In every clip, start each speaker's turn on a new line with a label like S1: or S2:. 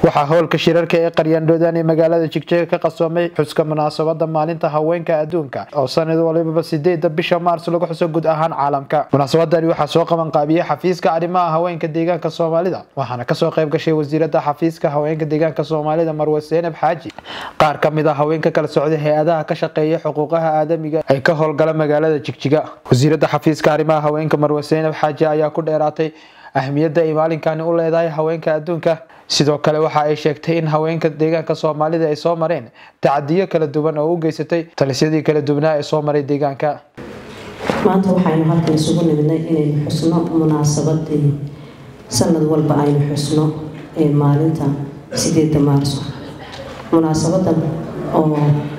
S1: waxaa howlka shirarka ee qaryaandhoodaan ee magaalada jigjeega ka qasoomay xuska munaasabada maalinta haweenka adduunka oo sanad walibaba sideeda bisha maars lagu xuso guud ahaan caalamka munaasabadani waxaa soo qaban qaabiyey xafiiska arrimaha haweenka deegaanka soomaalida waxaana kasoo qayb gashay wasiirada xafiiska haweenka deegaanka soomaalida marwe seenab xaaji qaar ka mid a haweenka kala socday hay-adaha ka shaqeeya xuquuqaha aadamiga ay ka howlgala magaalada jigjiga wasiirada xafiiska arrimaha haweenka marwe seenab xaaji ayaa ku dheeraatay ahmiyadda ay maalinkani u leedahay haweenka adduunka sidoo kale waxa ay sheegtay in haweenka deegaanka soomaalida ay soo mareen tacadiyo kala duwan oo u geysatay talisyadii kala duwanaa ee soo maray deegaanka
S2: maanta waxaynu halkan isugu nimidnay inaynu xusno munaasabadii sanad walba aynu xusno ee maalinta sideeda maarso munaasabadan oo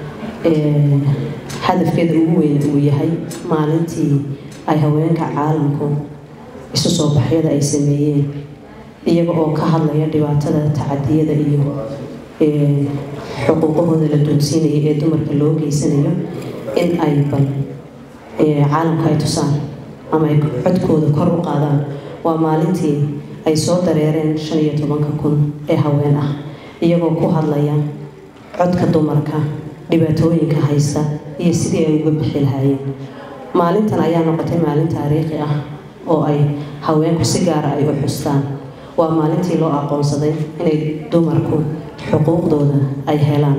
S2: hadafkeeda ugu weyn uu yahay maalintii ay haweenka caalamku isu soo baxyada ay sameeyeen iyaga oo ka hadlaya dhibaatada tacadiyada iyo xuquuqahooda la doonsiinaya ee dumarka loo geysanayo in ay bal caalamka ay tusaan ama ay codkooda kor u qaadaan waa maalintii ay soo dareereen shan iyo tobanka kun ee haween ah iyagoo ku hadlaya codka dumarka dhibaatooyinka haysta iyo sidii ay uga bixi lahaayeen maalintan ayaa noqotay maalin taariikhi ah oo ay haweenku si gaara ay u xustaan waa maalintii loo aqoonsaday inay dumarku xuquuqdooda ay helaan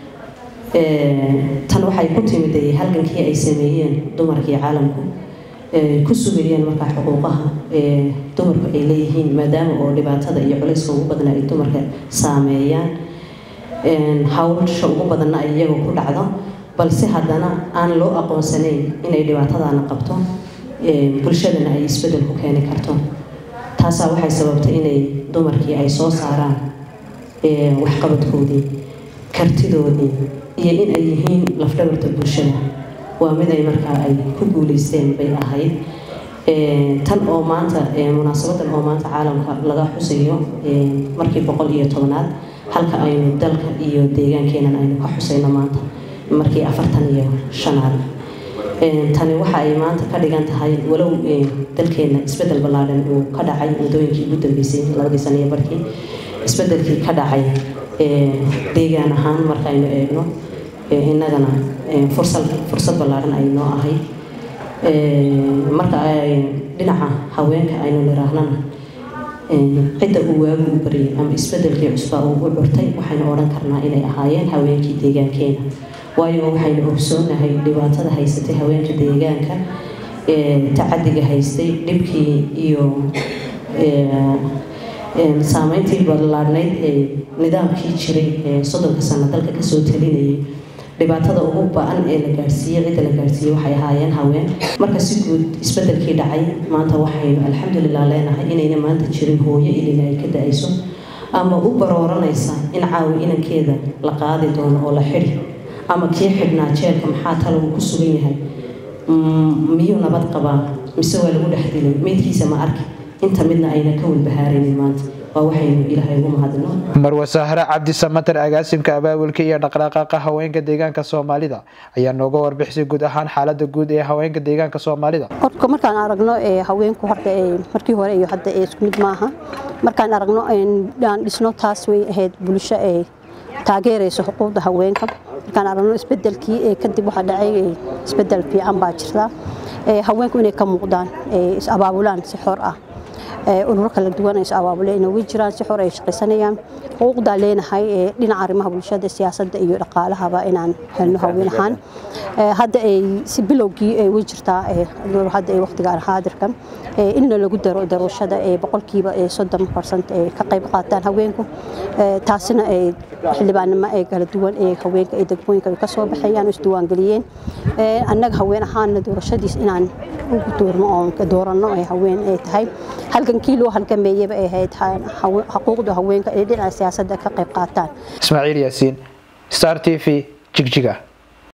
S2: tan waxay ku timid halgankii ay sameeyeen dumarkii caalamku ku sugayeen markaa xuquuqaha dumarku ay leeyihiin maadaama oo dhibaatada iyo culayska ugu badna ay dumarka saameeyaan hawsha ugu badanna ay iyaga ku dhacdo balse haddana aan loo aqoonsanayn inay dhibaatadaana qabto bulshadana ay isbedel ku keeni karto taasaa waxay sababtay inay dumarkii ay soo saaraan waxqabadkoodii kartidoodii iyo in ay yihiin lafdhabarta bulshada waa mid ay markaa ay ku guuleysteen bay ahayd tan oo maanta munaasabadan oo maanta caalamka laga xusayo markii boqol iyo tobanaad halka aynu dalka iyo deegaankeenan aynu ka xusayno maanta markii afartan iyo shanaad tani waxa ay maanta ka dhigan tahay walow dalkeena isbedel ballaadhan uu ka dhacay muddooyinkii ugu dambeysay labadii sano iyo barkii isbedelkii ka dhacay deegaan ahaan markaynu eegno innagana fursad fursad ballaadhan ay noo ahayd marka dhinaca haweenka aynu niraahnana cidda uu waagu u baryay ama isbedelkii cusbaa uu u curtay waxaynu odhan karnaa inay ahaayeen haweenkii deegaankeena waayo waxaynu ogsoonahay dhibaatada haysatay haweenka deegaanka tacadiga haystay dhibkii iyo saameyntii ballaadhnayd ee nidaamkii jiray ee soddonka sano dalka kasoo talinayay dhibaatada ugu ba-an ee la gaadhsiiyey cidda la gaadhsiiyey waxay ahaayeen haween marka si guud isbedelkii dhacay maanta waxaynu alxamdulilah leenahay inayna maanta jirin hooyo ilina ay ka da-ayso ama u barooranaysa in caawi inankeeda la qaadi doono oo la xidhi ama kii xidhnaa jeelka maxaa talo uu ku sugan yahay miyuu nabad qabaa mise waa lagu dhex dilay meydkiisa ma arki inta midna ayna ka walbahaaraynin maanta waa waxaynu ilaahay ugu mahadino
S1: marwe sahre cabdi samater agaasimka abaabulka iyo dhaqdhaqaaqa haweenka deegaanka soomaalida ayaa nooga warbixisay guud ahaan xaalada guud ee haweenka deegaanka soomaalida
S3: horka markaan aragno haweenku horta markii hore iyo hadda isku mid maaha markaan aragno aan dhisno taas way ahayd bulsho ee taageerayso xuquuqda haweenka markaan aragno isbedelkii kadib waxaa dhacay isbedel fiican baa jirta haweenku inay ka muuqdaan is abaabulaan si xor ah ururo kala duwan ay is abaabule inay uga jiraan si xor ay shaqaysanayaan xuquuqdaa leenahay dhinaca arrimaha bulshada siyaasadda iyo dhaqaalahaba inaan helno haween ahaan hadda ay si bilowgii ay uga jirtaa hadda ay waqtiga haadirka inna lagu daro daruushada ee boqolkiiba soddon barsent ay ka qayb qaataan haweenku taasina ay xildhibaanimo ee kala duwan ee haweenka ee degmooyinka ka soo baxayaan isdiiwaangeliyeen annaga haween ahaanna doorashadiis inaan ugu doorno oon dooranno ay haween ay tahay halgankii loo halgameeyaba ay ahayd xuquuqda haweenka ee dhinaca siyaasadda ka qayb qaataan
S1: ismaaciil yaasiin star t v jigjiga